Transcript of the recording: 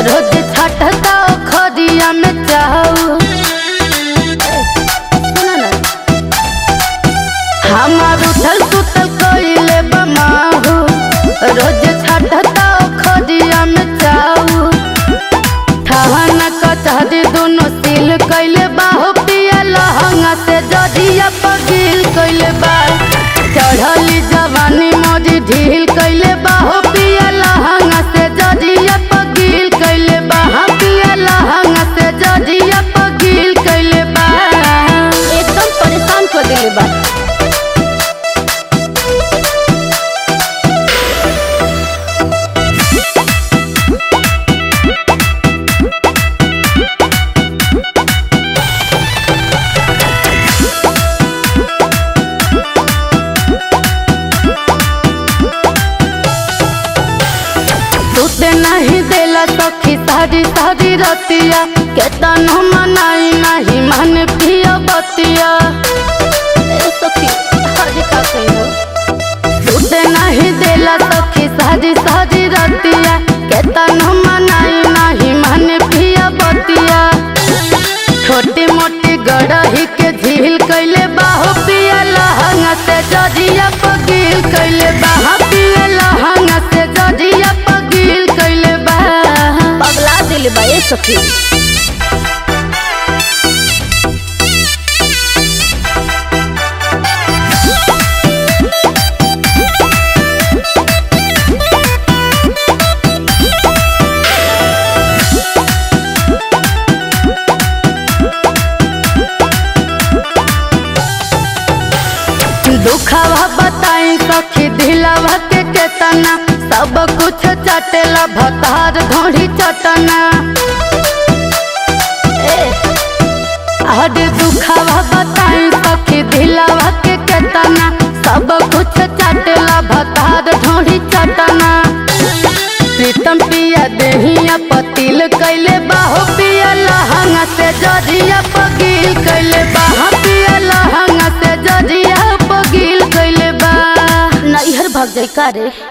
रोज छटता खदिया में चाहू हमार उठल सुतल कइले बमाहू रोज छटता खदिया में चाहू ठहन कचहरी दोनों सील कइले बाहो पिया लहंगा से जदिया पगील कइले बा चढ़ली जवानी मोदी ढील कइले बाहो पिया लहंगा से जदिया पगील कइले बा हाँ पिया लहंगा से जदिया पगील कइले बा एकदम परेशान कर दिले बा टूटे नहीं देला सखी सारी सारी रतिया केतन मनाई नहीं मन पिया बतिया ए सखी आज का कहियो टूटे नहीं देला सखी सारी सारी रतिया केतन मनाई नहीं मन पिया बतिया छोटी मोटी गड़ही के झील कैले बाहो पिया लहंगा से जजिया पगील कैले बाहा पिया लहंगा से जजिया पगील कैले बा पगला दिल बा ए सखी दुखवा बताई सखी दिलवा के केतना सब कुछ चटेला भतार धोड़ी चटना अरे दुखवा बताई सखी दिलवा के केतना सब कुछ चटेला भतार ढोड़ी चटना प्रीतम पिया देहिया पतिल कैले बाहो पिया लहंगा से जजिया पगील कैले बाहा पिया लहंगा से जजिया पगील कैले बा नैहर भाग जाई का रे